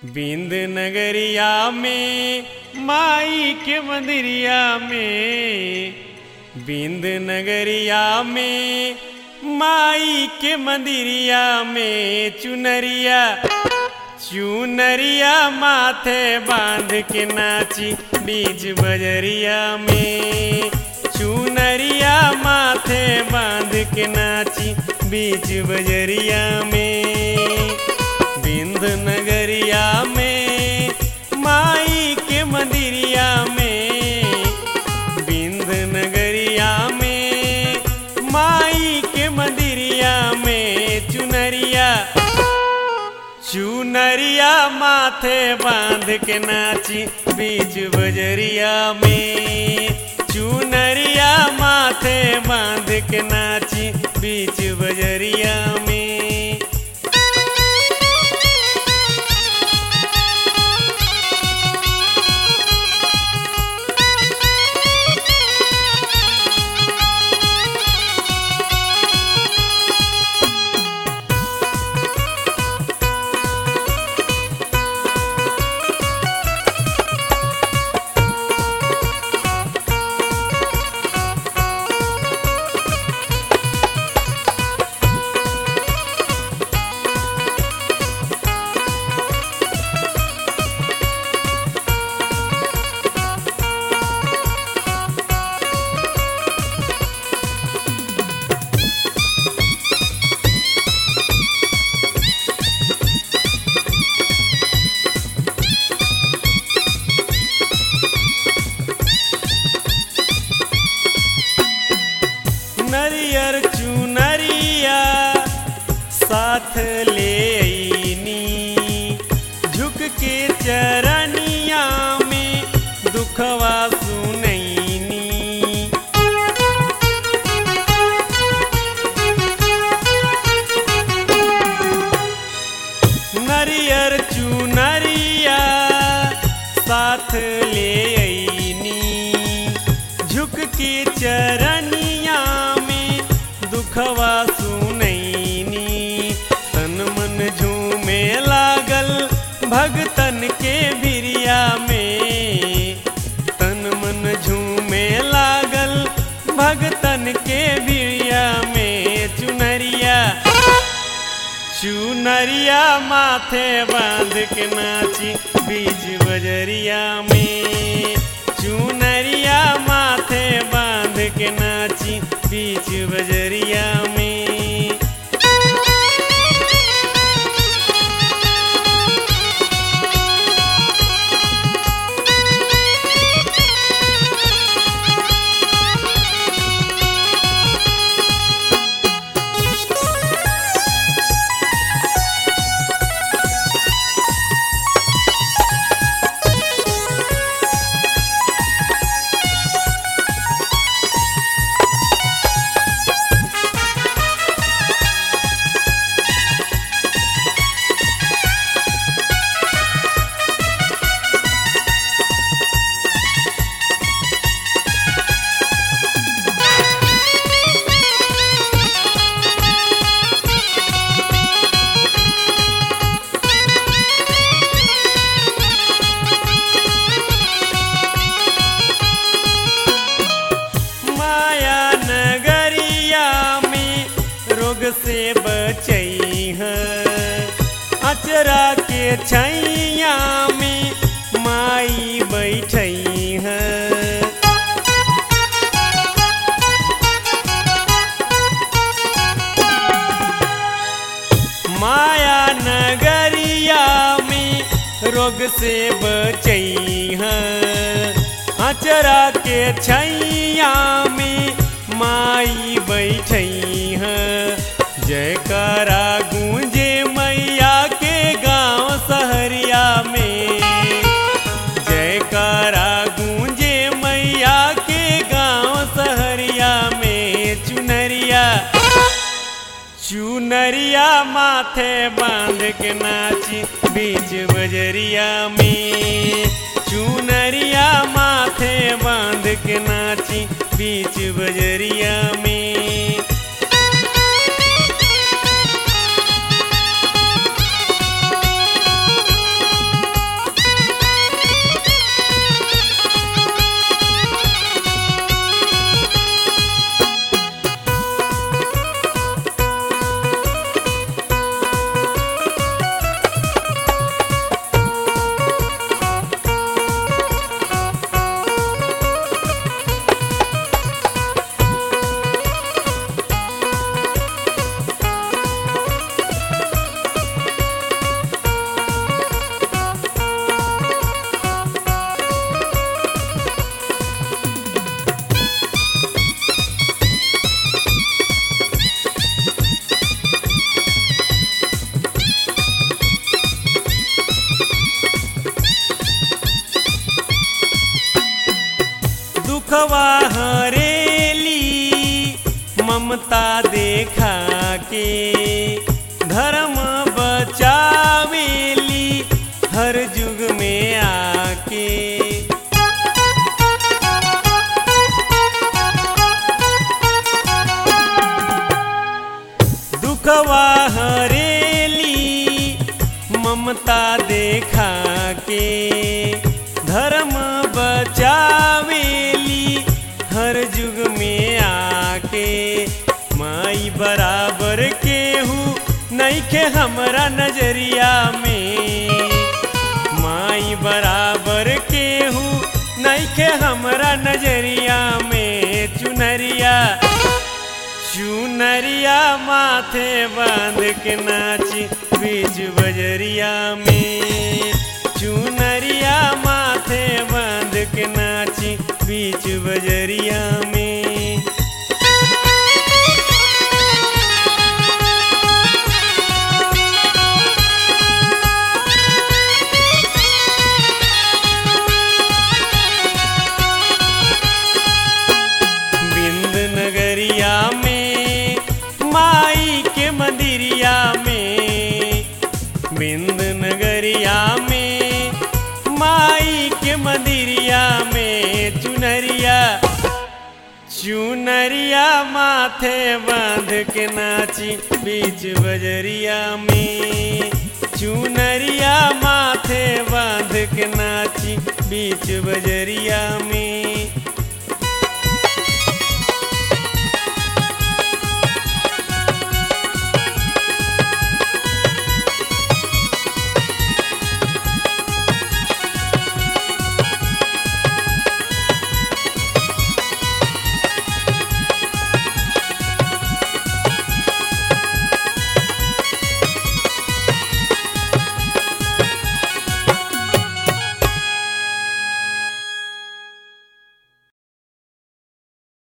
बिंद नगरिया में माई के मंदिरिया में बिंद नगरिया में माई के मंदिरिया में चुनरिया चुनरिया माथे बांध के नाची बीच बजरिया में चुनरिया माथे बांध के नाची बीच बजरिया में बिंद नगरिया में माई के मंदिरिया में बिंद नगरिया में माई के मंदिरिया में चुनरिया चुनरिया माथे बांध के नाची बीच बजरिया में चुनरिया माथे बांध के नाची बीच बजरिया में नरियर चुनरिया साथ ले अईनी झुक के चरनिया में दुखवा सुनैनी नरियर चुनरिया साथ ले अईनी झुक के चरनिया में दुखवा सुनैनी तन मन झूमे लागल भगतन के बिरिया में तन मन झूमे लागल भगतन के बिरिया में चुनरिया चुनरिया माथे बांध के नाची बीच बजरिया में चुनरिया माथे बांध के नाची बीच बजरिया में माया नगरिया में रोग से बचई है अचरा के छैया में माई बैठई है माया नगरिया में रोग से बचई है अचरा के छैया में माई बैठई है जयकारा गूंजे मैया के गांव सहरिया में जयकारा गूंजे मैया के गांव सहरिया में चुनरिया चुनरिया माथे बांध के नाची बीच बजरिया में चुनरिया माथे बांध के नाची बीच बजरिया में ममता देखा के धर्म बचावेली हर युग में आके दुखवा हरेली ममता देखा के धर्म बचावेली हर युग में आके माई बराबर केहू नईखे हमरा नजरिया में माई बराबर केहू नईखे हमरा नजरिया में चुनरिया चुनरिया माथे बांध के नाची बीच बजरिया में चुनरिया माथे बांध के नाची बीच बजरिया में बिंद नगरिया में माई के मंदिरिया में बिंद नगरिया में माई के मंदिरिया में चुनरिया चुनरिया माथे बांध के नाची बीच बजरिया में चुनरिया माथे बांध के नाची बीच बजरिया में